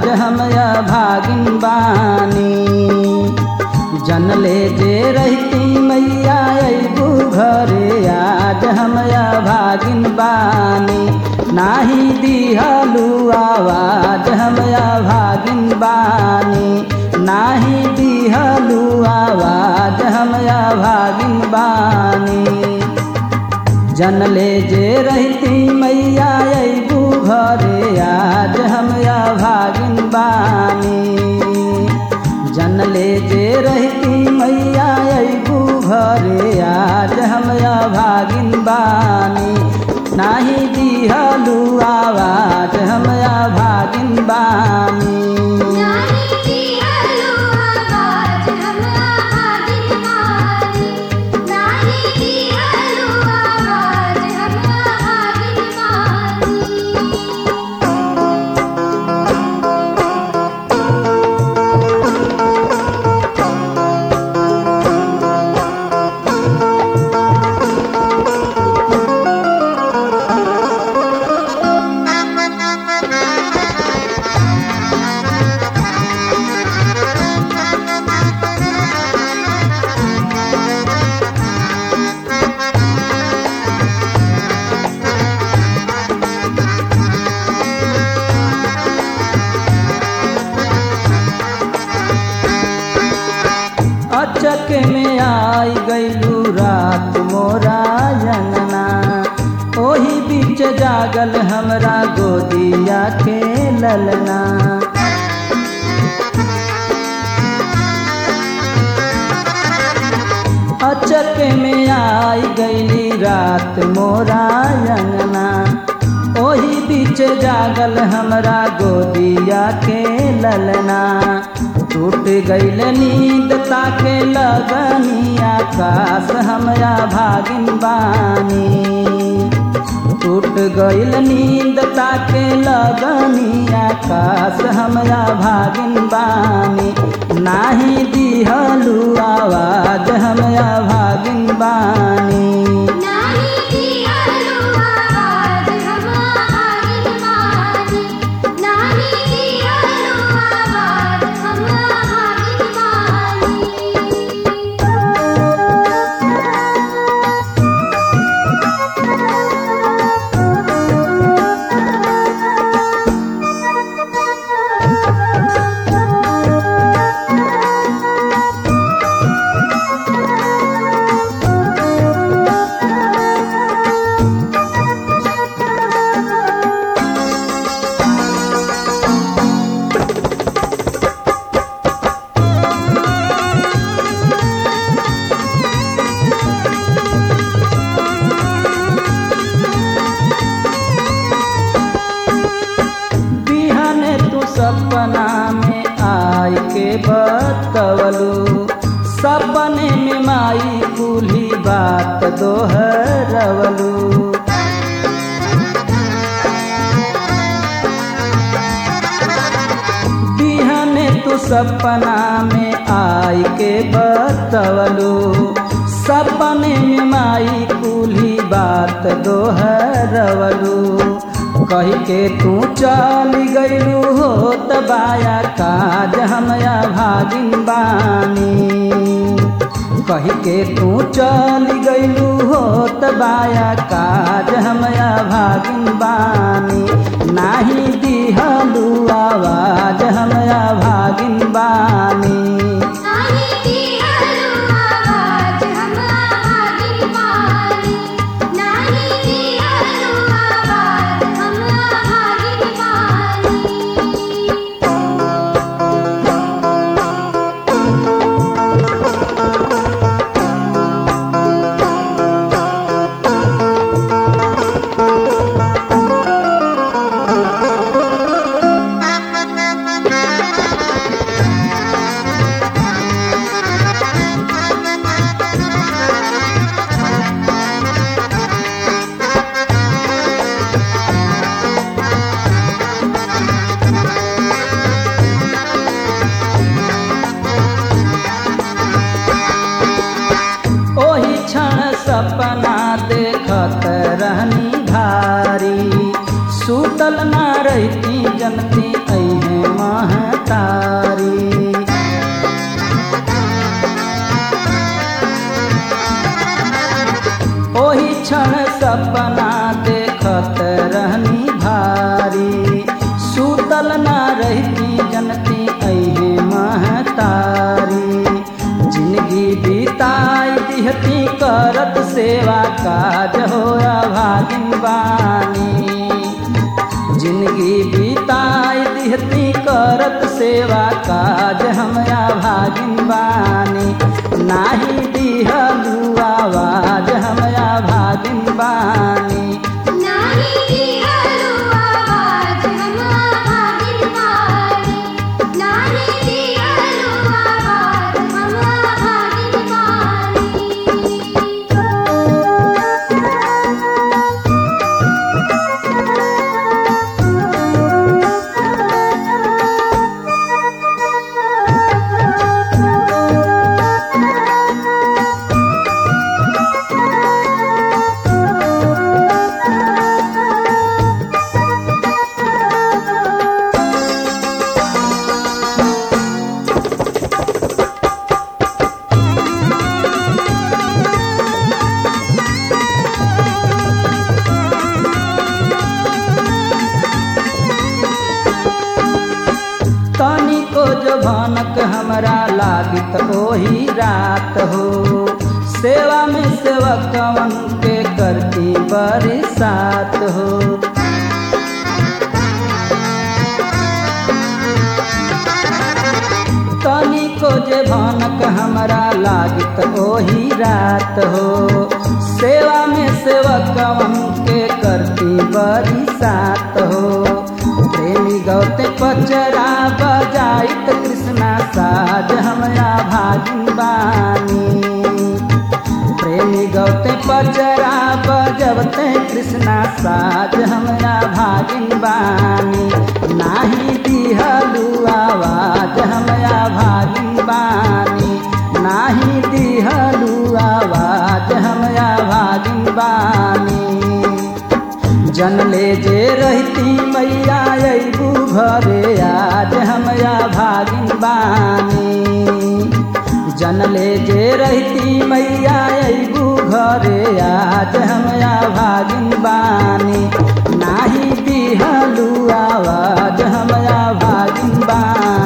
आज हम भागिन बानी जनले जे रहती मैया अबू घरे आज हम भागिन बानी नाही दिहलू आवाज हम भागिन बानी नाही दिहलू आवाज हम भागिन बानी जनले जे रहती मैया अबू घरे आज हम भागिन बानी जनले जे रहती मैया अबू घरे आज हम भागिन बानी नाही दिहलू आवाज हम भागिन बानी नाही दिहलू आवाज हमरा भागिन बानी नाही दिहलू आवाज हमरा भागिन अचक में आई गईलू रात मोरा जनना ओही बीच जागल हमरा गोदिया के ललना अचक में आई गईली रात मोरा अंगना ओही बीच जागल हमरा गोदिया के ललना टूट गईल नींद ताके लगनी आकाश हमरा भागिन बानी टूट गईल नींद ताके लगनी आकाश हमरा भागिन बानी नाही दिहलू आवाज हमरा भागिन बानी नाही दिहलू आवाज हमरा भागिन बानी नाही दिहलू आवाज हमरा भागिन बिहन तू सपना में आई के बतवलू सपने में माई कुली बात दोहरवलू बिहन तू सपना में आई के बतवलू सपने में माई कुली बात दोहरवलू कही के तू चल गईलू हो तबाया काज हमरा भागिन बानी कही के तू चल गईलू हो तबाया काज हमरा भागिन बानी नाही दिहलू आवाज हमरा भागिन बानी नाही दिहलू आवाज हमरा भागिन बानी नाही दिहलू आवाज हमरा भागिन बानी महतारी ओही क्षण सपना देखत रहनी भारी सूतल ना रहती जनती अहे महतारी जिंदगी बिताई दिहती करत सेवा काज हो भागिन बानी जिंदगी बिताई दिहती करत सेवा काज हमरा भागिन बानी नाही दिहलू आवाज हमरा भागिन बानी नाही दिहलु आवाज हम भागिन वाली नाही दिहलु आवाज हम भागिन तनिको जो भनक हमरा लागित ओही रात हो सेवा में सेवकवन के करती बरसात हो तनिको जे भनक हमरा लागित ओही रात हो सेवा में सेवकवन के करती बरसात हो प्रेमी गौते पचरा बजाइत कृष्णा साज हमरा भागिन बानी प्रेमी गौते पचरा बजबते कृष्णा साज हमरा भागिन बानी नाही दिहलू आवाज हमरा भागिन बानी नाही दिहलू आवाज हमरा भागिन बानी जनले जे रहती मैया अबू घरे आज हमरा भागिन बानी जनले जे रहती मैया अबू घरे आज हमरा भागिन बानी नाही दिहलू आवाज हमरा भागिन बानी